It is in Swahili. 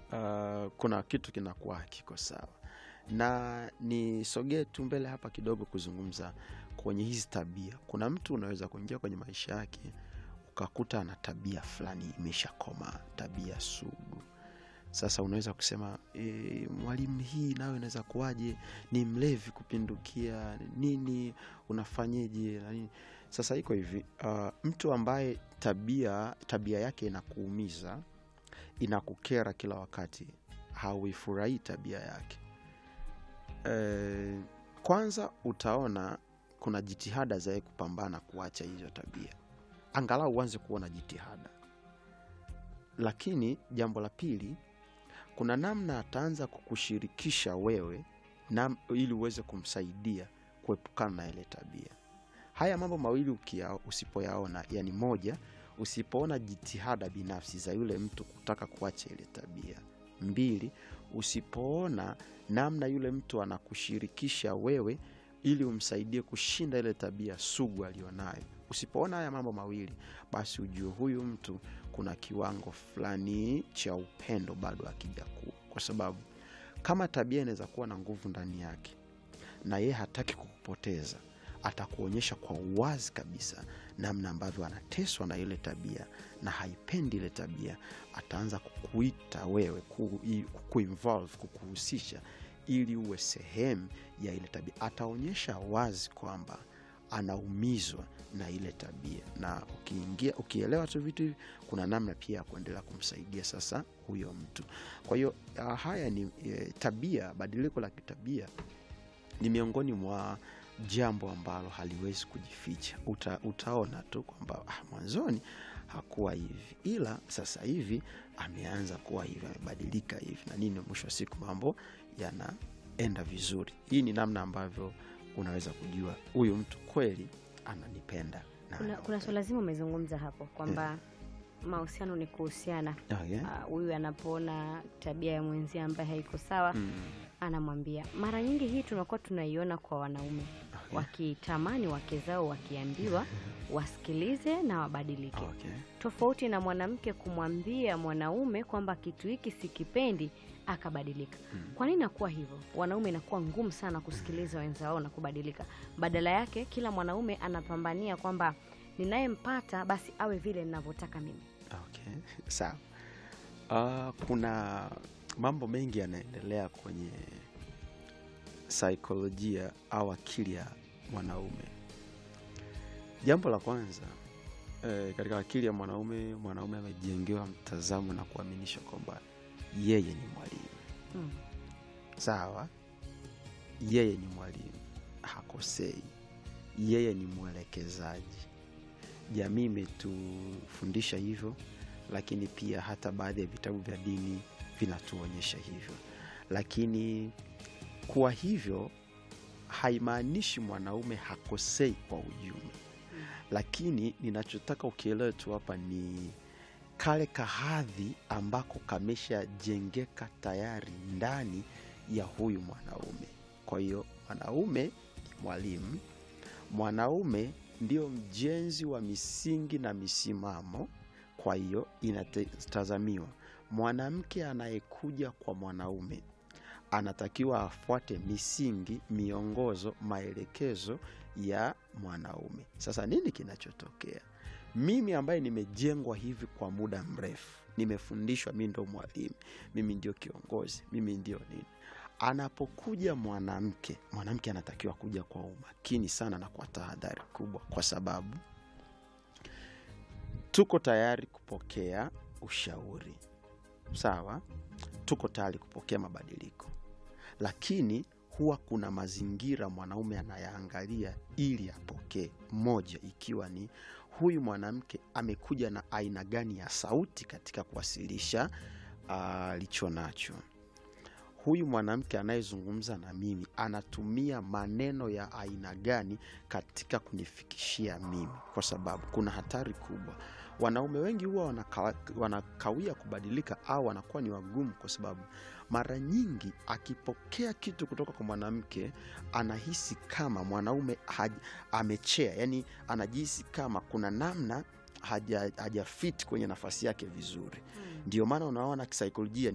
uh, kuna kitu kinakuwa hakiko sawa na nisogee tu mbele hapa kidogo kuzungumza kwenye hizi tabia kuna mtu unaweza kuingia kwenye maisha yake ukakuta ana tabia fulani imeshakoma tabia sugu sasa unaweza kusema e, mwalimu hii nayo inaweza kuwaje ni mlevi kupindukia nini unafanyeje na nini sasa iko hivi uh, mtu ambaye tabia tabia yake inakuumiza inakukera kila wakati hauifurahii tabia yake e, kwanza utaona kuna jitihada za yeye kupambana kuacha hizo tabia angalau uanze kuona jitihada lakini jambo la pili kuna namna ataanza kukushirikisha wewe na, ili uweze kumsaidia kuepukana na ile tabia haya mambo mawili ukia, usipoyaona yani moja usipoona jitihada binafsi za yule mtu kutaka kuacha ile tabia mbili usipoona namna yule mtu anakushirikisha wewe ili umsaidie kushinda ile tabia sugu aliyonayo usipoona haya mambo mawili basi ujue huyu mtu kuna kiwango fulani cha upendo bado akijakuu kwa sababu kama tabia inaweza kuwa na nguvu ndani yake na yeye hataki kukupoteza atakuonyesha kwa uwazi kabisa namna ambavyo anateswa na ile tabia na haipendi ile tabia ataanza kukuita wewe ku, i- kukuinvolve kukuhusisha ili uwe sehemu ya ile tabia ataonyesha wazi kwamba anaumizwa na ile tabia na ukiingia ukielewa tu vitu hivi kuna namna pia ya kuendelea kumsaidia sasa huyo mtu kwa hiyo ah, haya ni e, tabia badiliko la kitabia ni miongoni mwa jambo ambalo haliwezi kujificha Uta, utaona tu kwamba ah, mwanzoni hakuwa hivi ila sasa hivi ameanza kuwa hivi amebadilika hivi na nini mwisho wa siku mambo yanaenda vizuri hii ni namna ambavyo unaweza kujua huyu mtu kweli ananipenda na kuna, kuna swala zima umezungumza hapo kwamba mahusiano ni kuhusiana Okay. Ah, huyu anapoona tabia ya mwenzia ambaye haiko sawa Mm, anamwambia mara nyingi hii tunakuwa tunaiona kwa wanaume okay. wakitamani wake zao wakiambiwa wasikilize na wabadilike Okay. tofauti na mwanamke kumwambia mwanaume kwamba kitu hiki sikipendi akabadilika Mm. kwa nini nakuwa hivyo wanaume inakuwa ngumu sana kusikiliza wenza wao na kubadilika badala yake kila mwanaume anapambania kwamba ninayempata basi awe vile ninavyotaka mimi Okay. Sawa. Uh, kuna mambo mengi yanaendelea kwenye saikolojia au akili ya mwanaume. Jambo la kwanza eh, katika akili ya mwanaume, mwanaume amejengewa mtazamo na kuaminisha kwamba yeye ni mwalimu. mm. Sawa, yeye ni mwalimu, hakosei, yeye ni mwelekezaji. Jamii imetufundisha hivyo, lakini pia hata baadhi ya vitabu vya dini vinatuonyesha hivyo. Lakini kuwa hivyo haimaanishi mwanaume hakosei kwa ujumla, lakini ninachotaka ukielewe tu hapa ni kale kahadhi ambako kameshajengeka tayari ndani ya huyu mwanaume. Kwa hiyo mwanaume ni mwalimu, mwanaume ndio mjenzi wa misingi na misimamo. Kwa hiyo inatazamiwa mwanamke anayekuja kwa mwanaume anatakiwa afuate misingi, miongozo, maelekezo ya mwanaume. Sasa nini kinachotokea? Mimi ambaye nimejengwa hivi kwa muda mrefu, nimefundishwa, mi ndo mwalimu, mimi ndio kiongozi, mimi ndio nini. Anapokuja mwanamke, mwanamke anatakiwa kuja kwa umakini sana na kwa tahadhari kubwa, kwa sababu tuko tayari kupokea ushauri, sawa, tuko tayari kupokea mabadiliko, lakini huwa kuna mazingira mwanaume anayaangalia ili apokee. Moja ikiwa ni huyu mwanamke amekuja na aina gani ya sauti katika kuwasilisha alicho nacho. Huyu mwanamke anayezungumza na mimi anatumia maneno ya aina gani katika kunifikishia mimi, kwa sababu kuna hatari kubwa. Wanaume wengi huwa wanaka, wanakawia kubadilika au wanakuwa ni wagumu, kwa sababu mara nyingi akipokea kitu kutoka kwa mwanamke anahisi kama mwanaume haj, amechea, yani anajihisi kama kuna namna haja, hajafit kwenye nafasi yake vizuri. Ndio maana unaona kisaikolojia